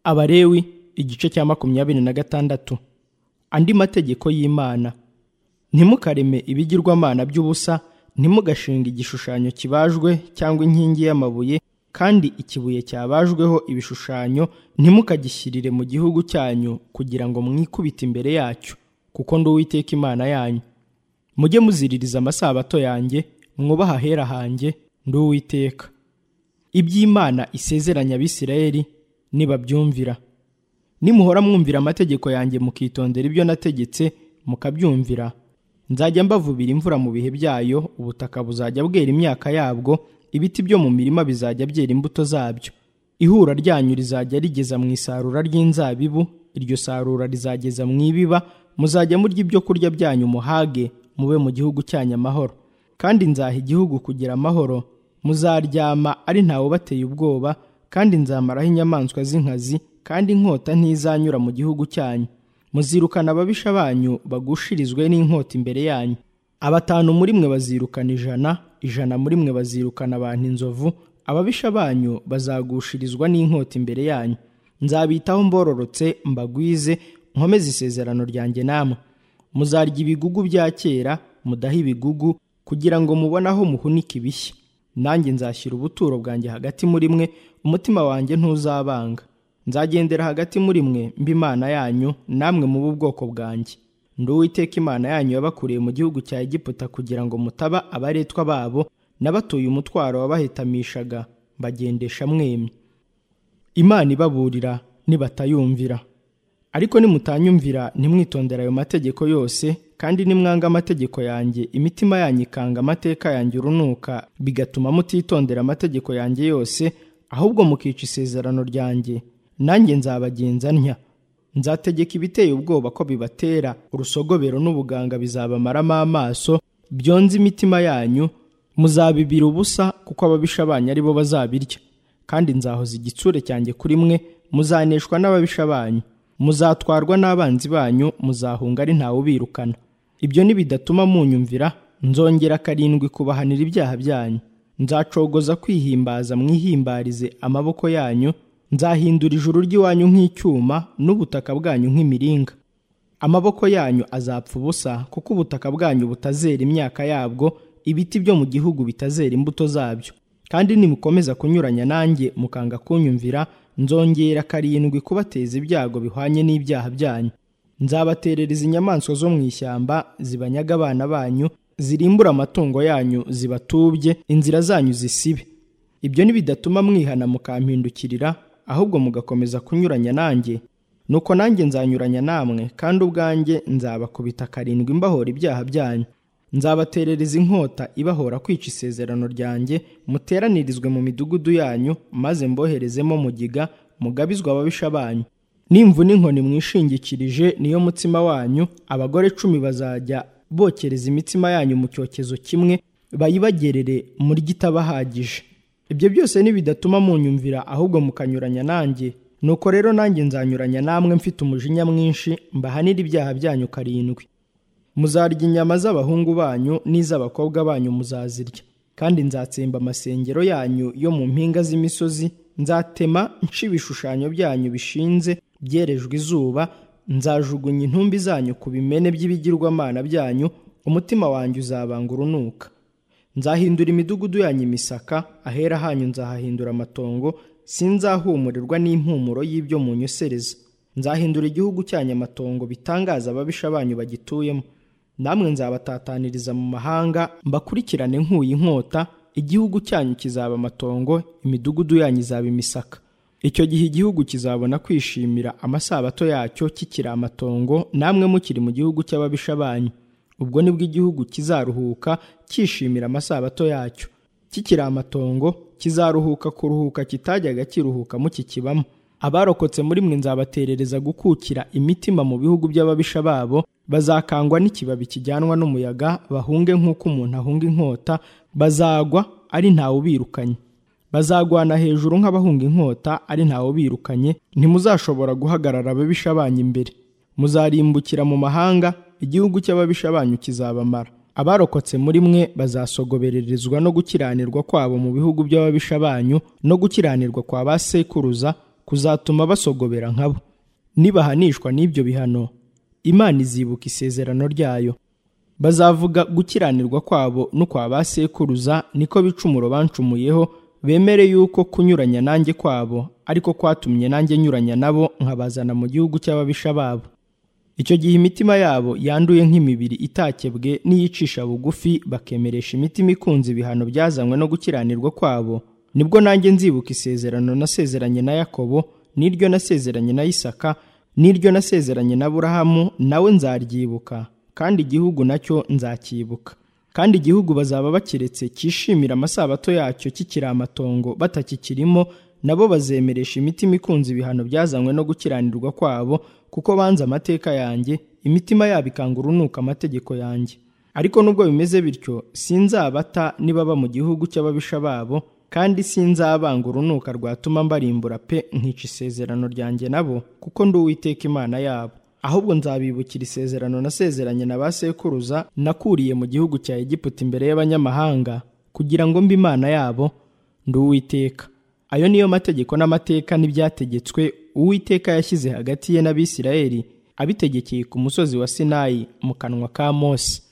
abalewi igice cya makumyabiri na gatandatu andi mategeko y'imana ntimukareme ibigirwamana by'ubusa ntimugashinga igishushanyo kibajwe cyangwa inkingi y'amabuye kandi ikibuye cyabajweho ibishushanyo ntimukagishyirire mu gihugu cyanyu kugira ngo mwikubite imbere yacyo kuko ndi uwiteka imana yanyu mujye muziririza amasabato yanjye mwubaha ahera hanjye ndi uwiteka iby'imana isezeranya abisirayeli nibabyumvira nimuhora mwumvira amategeko yanjye mukitondera ibyo nategetse mukabyumvira nzajya mbavubira imvura mu bihe byayo ubutaka buzajya bwera imyaka yabwo ibiti byo mu mirima bizajya byera imbuto zabyo ihura ryanyu rizajya rigeza mu isarura ry'inzabibu iryo sarura rizageza mu ibiba muzajya murya ibyo kurya byanyu muhage mube mu gihugu cyanyu amahoro kandi nzaha igihugu kugira amahoro muzaryama ari ntawe ubateye ubwoba kandi nzamaraho inyamaswa z'inkazi kandi inkota ntizanyura mu gihugu cyanyu muzirukana ababisha banyu bagushirizwe n'inkota imbere yanyu abatanu muri mwe bazirukana ijana ijana muri mwe bazirukana abantu inzovu ababisha banyu bazagushirizwa n'inkota imbere yanyu nzabitaho mbororotse mbagwize nkomeze isezerano ryanjye namwe muzarya ibigugu bya kera mudahe ibigugu kugira ngo mubone aho muhunika ibishya nanjye nzashyira ubuturo bwanjye hagati muri mwe umutima wanjye ntuzabanga nzagendera hagati muri mwe mba imana yanyu namwe mube ubwoko bwanjye ndi uwiteka imana yanyu yabakuriye mu gihugu cya egiputa kugira ngo mutaba abaretwa babo n'abatuye umutwaro wabahitamishaga mbagendesha mwemye imana ibaburira nibatayumvira ariko nimutanyumvira ntimwitondera ayo mategeko yose kandi nimwanga amategeko yanjye imitima yanyu ikanga amateka yanjye urunuka bigatuma mutitondera amategeko yanjye yose ahubwo mukica isezerano ryanjye nanjye nzabagenza ntya nzategeka ibiteye ubwoba ko bibatera urusogobero n'ubuganga bizabamaramo amaso byonze imitima yanyu muzabibira ubusa kuko ababisha banyu ari bo bazabirya kandi nzahoza igitsure cyanjye kuri mwe muzaneshwa n'ababisha banyu muzatwarwa n'abanzi banyu muzahunga ari ntawe ubirukana ibyo nibidatuma munyumvira nzongera karindwi kubahanira ibyaha byanyu nzacogoza kwihimbaza mwihimbarize amaboko yanyu nzahindura ijuru ry'iwanyu nk'icyuma n'ubutaka bwanyu nk'imiringa amaboko yanyu azapfa ubusa kuko ubutaka bwanyu butazera imyaka yabwo ibiti byo mu gihugu bitazera imbuto zabyo kandi nimukomeza kunyuranya nanjye mukanga kunyumvira nzongera karindwi kubateza ibyago bihwanye n'ibyaha byanyu nzabaterereza inyamaswa zo mu ishyamba zibanyaga abana banyu zirimbura amatungo yanyu zibatubye inzira zanyu zisibe ibyo nibidatuma mwihana mukampindukirira ahubwo mugakomeza kunyuranya nanjye nuko nanjye nzanyuranya namwe kandi ubwanjye nzabakubita karindwi mbahora ibyaha byanyu nzabaterereza inkota ibahora kwica isezerano ryanjye muteranirizwe mu midugudu yanyu maze mboherezemo mugiga mugabizwa ababisha banyu n'imvune n'inkoni mwishingikirije niyo mutsima wanyu abagore cumi bazajya bokereza imitima yanyu mu cyokezo kimwe bayibagerere muri itabahagije ibyo byose nibidatuma munyumvira ahubwo mukanyuranya nanjye nuko rero nanjye nzanyuranya namwe mfite umujinya mwinshi mbahanira ibyaha byanyu karindwi muzarya inyama z'abahungu banyu n'iz'abakobwa banyu muzazirya kandi nzatsemba amasengero yanyu yo mu mpinga z'imisozi nzatema nca ibishushanyo byanyu bishinze byerejwe izuba nzajugunya intumbi zanyu ku bimene by'ibigirwamana byanyu umutima wanjye uzabanga urunuka nzahindura imidugudu yanyu imisaka ahera hanyu nzahahindura amatongo sinzahumurirwa n'impumuro y'ibyo munyosereza nzahindura igihugu cyanyu amatongo bitangaza ababisha banyu bagituyemo namwe nzabatataniriza mu mahanga mbakurikirane nkuye inkota igihugu cyanyu kizaba amatongo imidugudu yanyu izaba imisaka icyo gihe igihugu kizabona kwishimira amasabato yacyo kikiri amatongo namwe mukiri mu gihugu cy'ababisha banyu ubwo nibwo igihugu kizaruhuka cyishimira amasabato yacyo kikiri amatongo kizaruhuka kuruhuka kitajyaga kiruhuka mukikibamo abarokotse muri mwe nzabaterereza gukukira imitima mu bihugu by'ababisha babo bazakangwa n'ikibabi kijyanwa n'umuyaga bahunge nk'uko umuntu ahunga inkota bazagwa ari ntawe ubirukanye bazagwana hejuru nk'abahunga inkota ari ntawe ubirukanye ntimuzashobora guhagarara ababisha banyu imbere muzarimbukira mu mahanga igihugu cy'ababisha banyu kizabamara abarokotse muri mwe bazasogobererezwa no gukiranirwa kwabo mu bihugu by'ababisha banyu no gukiranirwa kwa ba sekuruza kuzatuma basogobera nkabo nibahanishwa n'ibyo bihano imana izibuka isezerano ryayo bazavuga gukiranirwa kwabo n'ukwa ba sekuruza niko bicumuro bancumuyeho bemere yuko kunyuranya nanjye kwabo ariko kwatumye nanjye nyuranya nabo nkabazana mu gihugu cy'ababisha babo icyo gihe imitima yabo yanduye nk'imibiri itakebwe n'iyicisha bugufi bakemeresha imitima ikunze ibihano byazanywe no gukiranirwa kwabo nibwo nanjye nzibuka isezerano nasezeranye na yakobo n'iryo nasezeranye na isaka n'iryo nasezeranye na burahamu nawe nzaryibuka kandi igihugu nacyo nzakibuka kandi igihugu bazaba bakiretse cyishimira amasabato yacyo kikiri amatongo batakikirimo nabo bazemeresha imitima ikunze ibihano byazanywe no gukiranirwa kwabo kuko banze amateka yanjye imitima yabo ikanga urunuka amategeko yanjye ariko nubwo bimeze bityo sinzabata nibaba mu gihugu cy'ababisha babo kandi sinzabanga urunuka rwatuma mbarimbura pe nkica isezerano ryanjye nabo kuko ndi uwiteka imana yabo ahubwo nzabibukira isezerano nasezeranye na ba sekuruza nakuriye mu gihugu cya Egiputa imbere y'abanyamahanga kugira ngo mbe imana yabo ndi uwiteka ayo niyo mategeko n'amateka n'ibyategetswe uwiteka yashyize hagati ye n'abisirayeli abitegekeye ku musozi wa sinayi mu kanwa ka mose